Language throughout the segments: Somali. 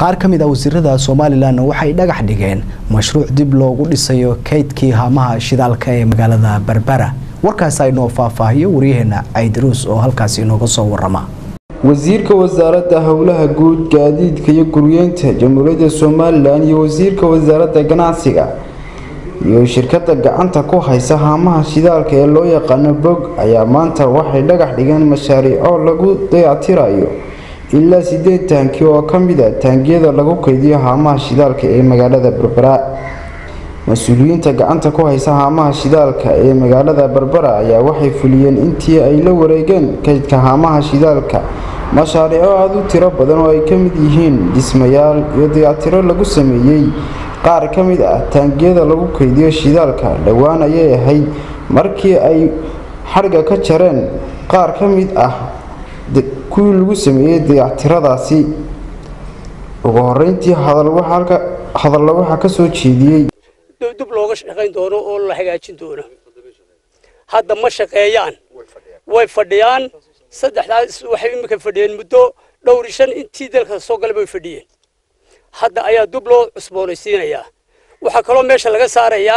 qaar ka mid ah wasiirada somalilan waxay dhagax dhigeen mashruuc dib loogu dhisayo kaydkii haamaha shidaalka ee magaalada berbera warkaas aynoo faahfaahiyo waryaheena caydaruus oo halkaasi inooga soo warama wasiirka wasaaradda howlaha guud gaadiidka iyo guryeynta jamhuuriyadda somalilan iyo wasiirka wasaaradda ganacsiga iyo shirkadda gacanta ku haysa haamaha shidaalka ee loo yaqaano bog ayaa maanta waxay dhagax dhigeen mashaariico lagu dayactirayo ilaa sideed taanki oo ka mid a taangiyada lagu kaydiyo haamaha shidaalka ee magaalada berbera mas-uuliyiinta gacanta ku haysa haamaha shidaalka ee magaalada berbera ayaa waxay fuliyeen intii ay la wareegeen kaydka haamaha shidaalka mashaariico aada u tiro badan oo ay ka mid yihiin dhismayaal iyo dayactiro lagu sameeyey qaar ka mid ah taangiyada lagu kaydiyo shidaalka dhowaan ayay ahayd markii ay xarga ka jareen qaar ka mid ah kuwii lagu sameeyey dayactiradaasi ugu horeyntii hadalla waxaa ka soo jeediyey dib looga shaqayn doono oo la hagaajin doono hadda ma shaqeeyaan way fadhiyaan saddexdaas waxay iminka fadhiyeen muddo dhowr shan intii dalka soo galay bay fadhiyeen hadda ayaa dib loo cusboonaysiinayaa waxaa kaloo meesha laga saarayaa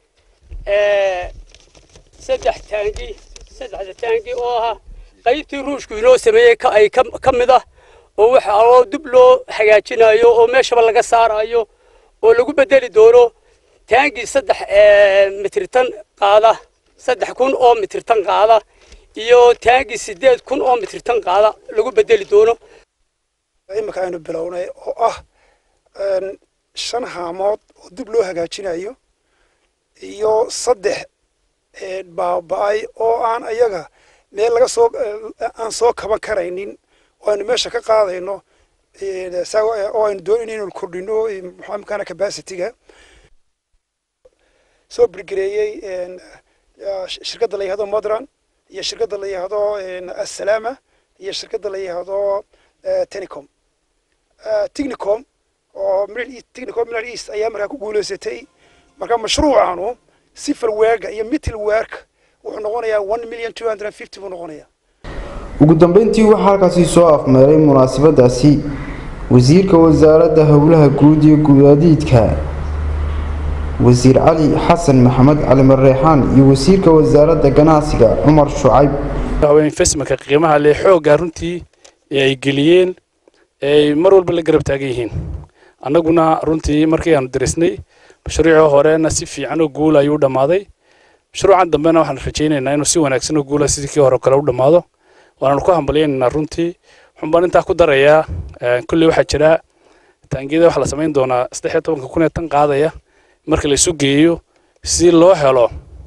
saddex taangi saddexda taangi oo ah qaybtii ruushku inoo sameeyey ay ka mid ah oo waxa oo dib loo hagaajinayo oo meeshaba laga saarayo oo lagu bedeli doono taangii saddex mitritan qaada saddex kun oo mitritan qaada iyo taangii sideed kun oo mitritan qaada lagu bedeli doono imika aynu bilownay oo ah shan haamood oo dib loo hagaajinayo iyo saddex baaba-ay oo aan ayaga meel laga soo aan soo kaban karaynin oo aynu meesha ka qaadayno oo aynu doonayno inaynu kordhino maxamkaana capacityga soo birgareeyey shirkadda la yihahdo modran iyo shirkadda la yihahdo assalama iyo shirkadda la yihahdo tenicom technicom oo technicom middle east ayaa markaa ku guulaysatay marka mashruucanu civil werka iyo middle werk wuxuu noqonayaa one million two hundred and fifty buu noqonayaa ugu dambeyntii waxaa halkaasi soo afmeeray munaasabadaasi wasiirka wasaaradda howlaha guud iyo gudaadiidka wasiir cali xasan maxamed cali mareexaan iyo wasiirka wasaaradda ganacsiga cumar shucayb investmentka qiimaha leh xoogga runtii ee ay geliyeen ee ay mar walba la garab taagan yihiin annaguna runtii markii aanu darisnay mashruucii horena si fiican oo guul ayuu dhammaaday mashruucan dambena waxaan rajaynaynaa inuu si wanaagsan oo guula sidii kii hore kale u dhammaado waanaanu ku hambalyaynanaa runtii waxaan baan intaa ku darayaa kulley waxaa jira taangiyada waxaa la samayn doonaa saddex iyo tobanka kun ee tan qaadaya marka la isu geeyo si loo helo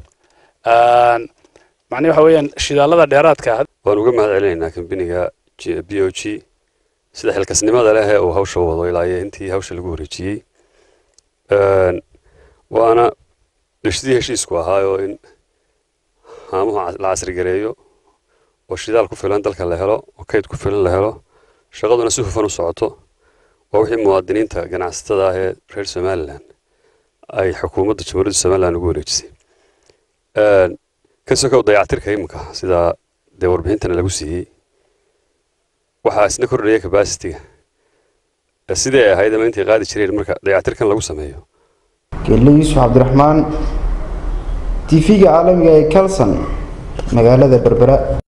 macnii waxa weeyaan shidaalada dheeraadka waan uga mahad celinaynaa kambiniga b o g sida xilkasnimada leh ee uu hawsha wado ilaa iyo intii hawsha lagu wareejiyey waana sidii heshiisku ahaayoo in haamuhu la casrigareeyo oo shidaal ku filan dalka la helo oo kayd ku filan la helo shaqaduna si hufan u socoto waa wixii muwaadiniinta ganacsatada ah ee reer somalilan ay xukuumadda jamhuuriyadda somalilan ugu wareejisay ka sokow dayactirka iminka sida dee warbixintana lagu siiyey waxaa isna kordhaya capacity-ga sidii ay ahayd ama intay qaadi jireen marka dayactirkan lagu sameeyo geelle yuusuf cabdiraxmaan tv-ga caalamiga ee kalson magaalada berbera